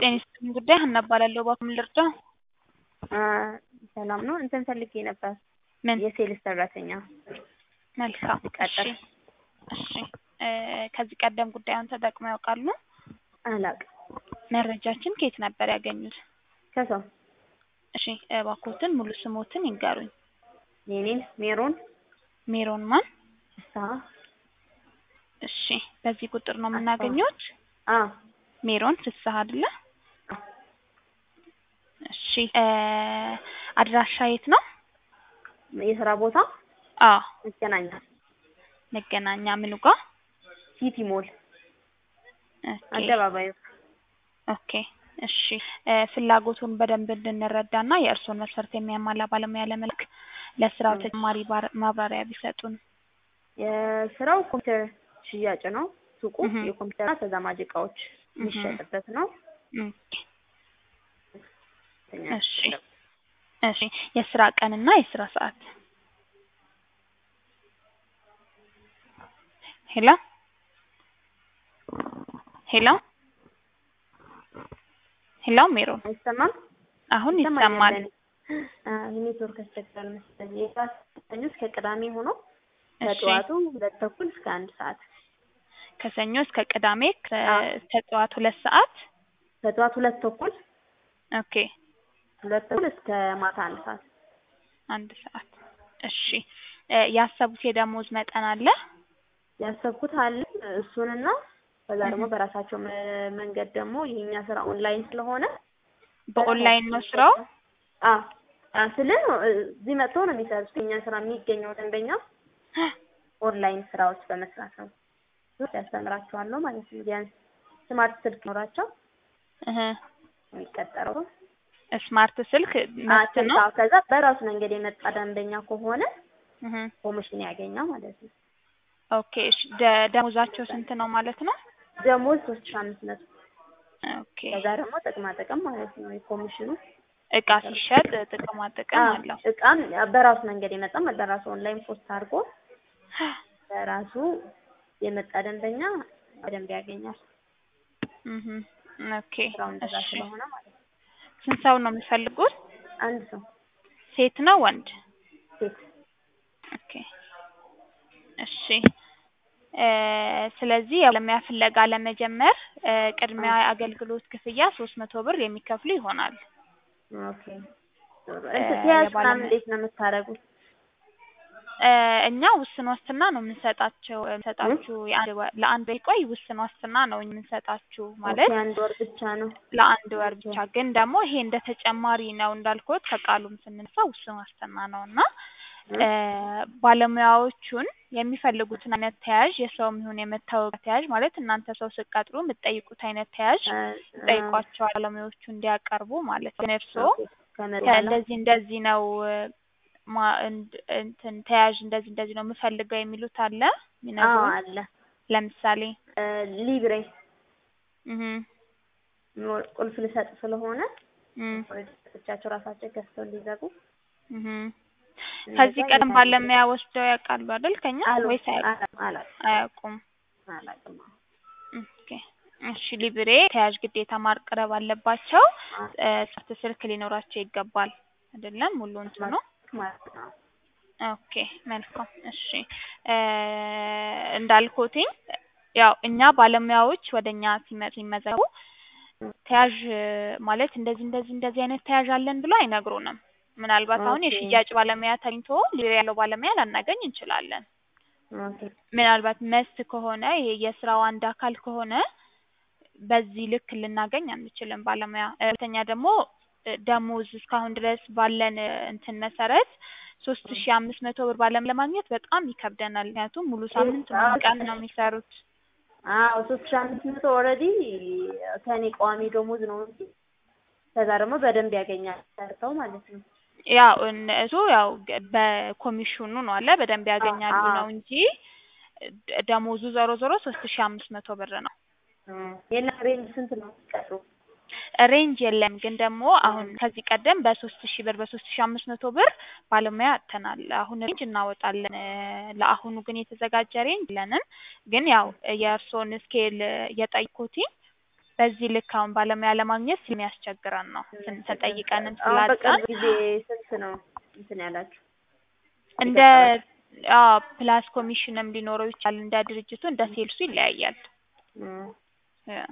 ጤና ይስጥልኝ ጉዳይ ሀና እባላለሁ። እባክዎ ምን ልርዳው? ሰላም ነው። እንትን ፈልጌ ነበር ምን? የሴልስ ሰራተኛ መልካም እሺ ቀጠር እሺ እ ከዚህ ቀደም ጉዳዩን ተጠቅመው ያውቃሉ? አላውቅም። መረጃችን ከየት ነበር ያገኙት? ከሰው እሺ እባክዎትን ሙሉ ስሞትን ይንገሩኝ? የኔን ሜሮን ሜሮን ማን? ፍስሀ እሺ በዚህ ቁጥር ነው የምናገኘዎት? አ ሜሮን ፍስሀ አይደለ? እሺ እ አድራሻ የት ነው? የስራ ቦታ አዎ መገናኛ መገናኛ ምኑ ጋር? ሲቲ ሞል ኦኬ አደባባዩ ኦኬ እሺ እ ፍላጎቱን በደንብ እንድንረዳና የእርስዎን መስፈርት የሚያሟላ ባለሙያ ለመላክ ለስራው ተጨማሪ ባር- ማብራሪያ ቢሰጡን? የስራው ኮምፒውተር ሽያጭ ነው። ሱቁ እህ የኮምፒውተርና ተዛማጅ እቃዎች እህ የሚሸጥበት ነው። ኦኬ እሺ እሺ የስራ ቀንና የስራ ሰዓት? ሄሎ ሄሎ ሄሎ ሜሮን አይሰማም? አሁን ይሰማኛል ይሰማል። ለእኔ። አ የኔትወርክ ያስቸግራል መሰለኝ። የጠዋት ሰኞ እስከ ቅዳሜ ሆኖ እሺ ከጠዋቱ ሁለት ተኩል እስከ አንድ ሰዓት ከሰኞ እስከ ቅዳሜ ከ- አ ከጠዋት ሁለት ሰዓት ከጠዋት ሁለት ተኩል ኦኬ ሁለት ተኩል እስከ ማታ አንድ ሰዓት አንድ ሰዓት እሺ እ ያሰቡት የደሞዝ መጠን አለ? ያሰብኩት አለ እሱንና ከዛ እህ ደግሞ በራሳቸው መ- መንገድ ደግሞ የኛ ስራ ኦንላይን ስለሆነ በኦንላይን በራሳቸው ነው ስራው? አ አ ስልህ እዚህ መጥተው ነው የሚሰሩት። የኛ ስራ የሚገኘው ደንበኛ ኦንላይን ስራዎች በመስራት ነው። ያስተምራቸዋለሁ ማለት ነው። ቢያንስ ስማርት ስልክ ኖራቸው እህ የሚቀጠረው ስማርት ስልክ አ መስት ስልክ ነው? አዎ፣ ከዛ በራሱ መንገድ የመጣ ደንበኛ ከሆነ እህ ኮሚሽን ያገኛል ማለት ነው። ኦኬ እሺ ደ- ደሞዛቸው ስንት ነው ማለት ነው? ደሞዝ ሶስት ሺህ አምስት መቶ ኦኬ ከዛ ደግሞ ጥቅማ ጥቅም ማለት ነው የኮሚሽኑ እቃ ሲሸጥ ጥቅማ ጥቅም አ አለው። እቃም በራሱ መንገድ የመጣ በራሱ ኦንላይን ፖስት አድርጎ በራሱ የመጣ ደንበኛ በደንብ ያገኛል። እህ ኦኬ ስራው እንደዛ እሺ ስለሆነ ማለት ነው። ስንት ሰው ነው የሚፈልጉት? አንድ ሰው ሴት ነው ወንድ? ሴት ኦኬ እሺ እ ስለዚህ የባለሙያ ፍለጋ ለመጀመር እ ቅድሚያ አገልግሎት ክፍያ ሶስት መቶ ብር የሚከፍሉ ይሆናል። ኦኬ እ እንትን ተያዥ ምናምን የባለሙያ እንዴት ነው የምታደርጉት? እ እኛ ውስን ዋስትና ነው የምንሰጣቸው የምንሰጣችሁ የአንድ ወር ለአንድ ወር ቆይ ውስን ዋስትና ነው የምንሰጣችሁ ኦኬ ማለት አንድ ወር ብቻ ነው። ለአንድ ወር ኦኬ ብቻ ግን ደግሞ ይሄ እንደ ተጨማሪ ነው እንዳልኩት ከቃሉም ስንነሳ ውስን ዋስትና ነው እና እ እ ባለሙያዎቹን የሚፈልጉትን አይነት ተያዥ የሰውም ይሁን የመታወቂያ ተያዥ ማለት እናንተ ሰው ስትቀጥሩ የምትጠይቁት አይነት ተያዥ እ እ ትጠይቋቸዋል ባለሙያዎቹ እንዲያቀርቡ ማለት ነው። ግን እርስዎ ኦኬ ከመጡ በኋላ ከእንደዚህ እንደዚህ ነው ማ እንድ እንትን ተያዥ እንደዚህ እንደዚህ ነው የምፈልገው የሚሉት አለ አዎ የሚነግሩን? አለ ለምሳሌ እ ሊብሬ እህ ኖ- ቁልፍ ልሰጥ ስለሆነ እም ሰጥቻቸው ራሳቸው ገዝተው እንዲዘጉ እህ እንደዛ ከዚህ ቀደም እየታገለ ባለሙያ ወስደው ያውቃሉ አይደል ከኛ አሉ ወይስ አያውቁም? አላ- አላውቅም አያውቁም። አላውቅም። ኦኬ እሺ ሊብሬ ተያዥ ግዴታ ማቅረብ አለባቸው። አ እ ስልክ ስልክ ሊኖራቸው ይገባል አይደለም ሙሉ እንትኑ ማለት ነው። ኦኬ መልካም እሺ እ እንዳልኩትኝ ያው እኛ ባለሙያዎች ወደ እኛ ሲመ- ሲመዘገቡ ተያዥ ማለት እንደዚህ እንደዚህ እንደዚህ አይነት ተያዥ አለን ብሎ አይነግሩንም። ምናልባት አሁን ኦኬ የሽያጭ ባለሙያ ተገኝቶ ሊብሬ ያለው ባለሙያ ላናገኝ እንችላለን። ኦኬ ምናልባት መስት ከሆነ ይሄ የስራው አንድ አካል ከሆነ በዚህ ልክ ልናገኝ አንችልም ባለሙያ። እ ሁለተኛ ደግሞ እ ደሞዝ እስካሁን ድረስ ባለን እ እንትን መሰረት ሶስት ሺ አምስት መቶ ብር ባለም ለማግኘት በጣም ይከብደናል። ምክንያቱም ሙሉ ሳምንት ሙሉ ቀን ነው የሚሰሩት። አዎ ሶስት ሺህ አምስት መቶ ኦልሬዲ ከእኔ ቋሚ ደሞዝ ነው እንጂ ከዛ ደግሞ በደንብ ያገኛል ሰርተው ማለት ነው። ያው እነ- እሱ ያው ገ- በኮሚሽኑ ነው አለ በደንብ ያገኛሉ አዎ ነው እንጂ ደ- ደሞዙ ዞሮ ዞሮ ሶስት ሺ አምስት መቶ ብር ነው። የእናንተ ሬንጅ ስንት ነው የምትቀጥሩ? ሬንጅ የለም ግን ደግሞ አሁን ከዚህ ቀደም በሶስት ሺህ ብር በሶስት ሺህ አምስት መቶ ብር ባለሙያ አጥተናል። አሁን ሬንጅ እናወጣለን። እ ለአሁኑ ግን የተዘጋጀ ሬንጅ የለንም። ግን ያው የእርስዎን ስኬል የጠየኩትኝ በዚህ ልክ አሁን ባለሙያ ለማግኘት ስለሚያስቸግረን ነው ስን ተጠይቀንም አሁን በቅርብ ስላጣን ጊዜ ስንት ነው እንትን ያላችሁ? እንደ አዎ ፕላስ ኮሚሽንም ሊኖረው ይችላል እንደ ድርጅቱ እንደ ሴልሱ ይለያያል። እም፣ እ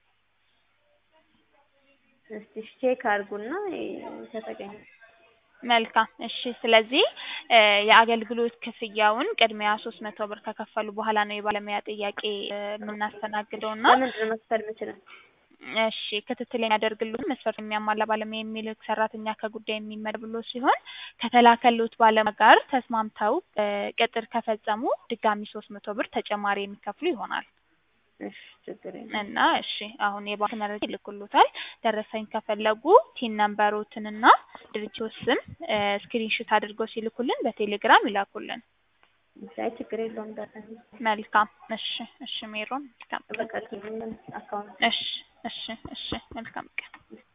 እስቲ ቼክ አድርጉና ከተገኘ መልካም እሺ። ስለዚህ እ የአገልግሎት ክፍያውን ቅድሚያ ሶስት መቶ ብር ከከፈሉ በኋላ ነው የባለሙያ ጥያቄ እ የምናስተናግደው እና ለምንድን ነው መክፈል የምችለው? እሺ ክትትል የሚያደርግልዎት መስፈርት የሚያሟላ ባለሙያ የሚልክ ሰራተኛ ከጉዳይ የሚመደብልዎት ሲሆን ከተላከልዎት ባለሙያ ጋር ተስማምተው እ ቅጥር ከፈጸሙ ድጋሚ ሶስት መቶ ብር ተጨማሪ የሚከፍሉ ይሆናል። እሺ ችግር የለም። እና እሺ አሁን የባንክ መረጃ ይልኩልዎታል። ደረሰኝ ከፈለጉ ቲን ነምበሮትንና ድርጅቶት ስም እ ስክሪንሾት አድርገው ሲልኩልን በቴሌግራም ይላኩልን። አይ ችግር የለውም። ደረሰኝ መልካም እሺ እሺ ሜሮን መልካም ቀን። በቃ አካውንት እሺ እሺ እሺ መልካም ቀን።